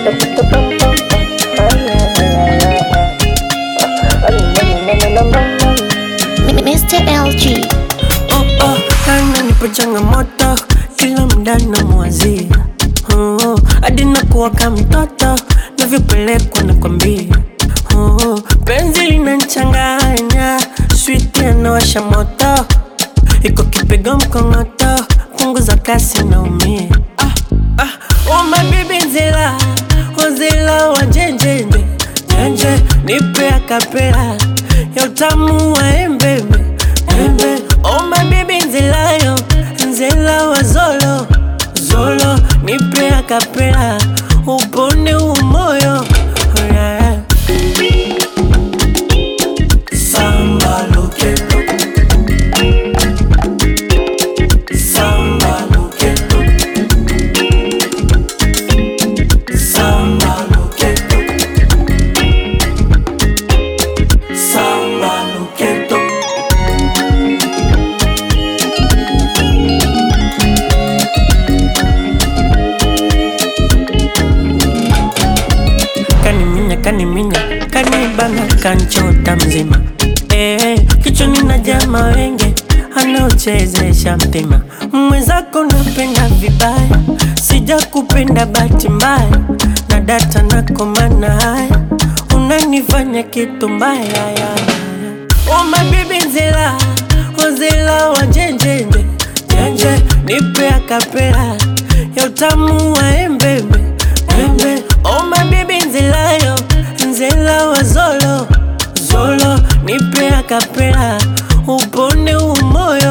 Mr. LG. Oh, oh, ananipa changamoto kila mda namwazia oh, hadi nakuwa kama mtoto navyopelekwa nakwambia oh, penzi linanchanganya switi anawasha moto iko kipigo mkongoto punguza kasi naumia ah, ah, oh, mabibi nzila wazila wa njenjenje njenje nipe akapela ya utamu wa embebe Embe, oh my baby nzilayo nzela wa zolo zolo nipe akapela upone umoyo oh yeah. Samba loketo Samba loketo Samba loketo Samba loketo kaniminya kaniminya kanibana kanchota mzima eh, kichwani na jama wenge anaochezesha mpima mwenzako napenda vibaya sija kupenda bahati mbaya na data nakomana haya unanifanya kitu mbaya ya Oh my baby nzela Ozela wa njenjenje Njenje nipe akapela Ya utamu wa embebe Embe Oh my baby nzelayo Nzela wa zolo Zolo nipe akapela Upone umoyo